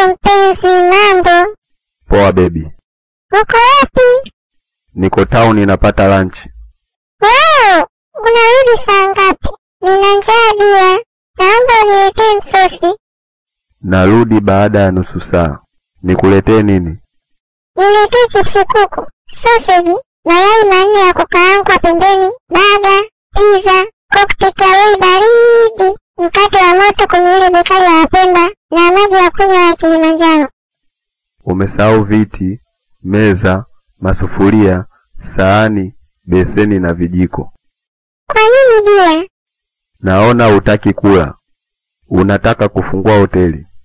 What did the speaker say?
Poa mpenzi, mambo? Poa bebi, Uko wapi? niko town napata lunch. Wow, unarudi saa ngapi? Nina njaa dia, naomba uniletee msosi. Narudi baada ya nusu saa. Nikuletee nini? Niletee chipsi kuku, sausage, mayai manne ya kukaangwa pembeni, baga, pizza, cocktail baridi, mkate wa moto kwenye ile bekari ya Wapemba na maji ya kunywa ya Kilimanjaro. Umesahau viti, meza, masufuria, sahani, beseni na vijiko. Kwa nini dia? Naona hutaki kula, unataka kufungua hoteli.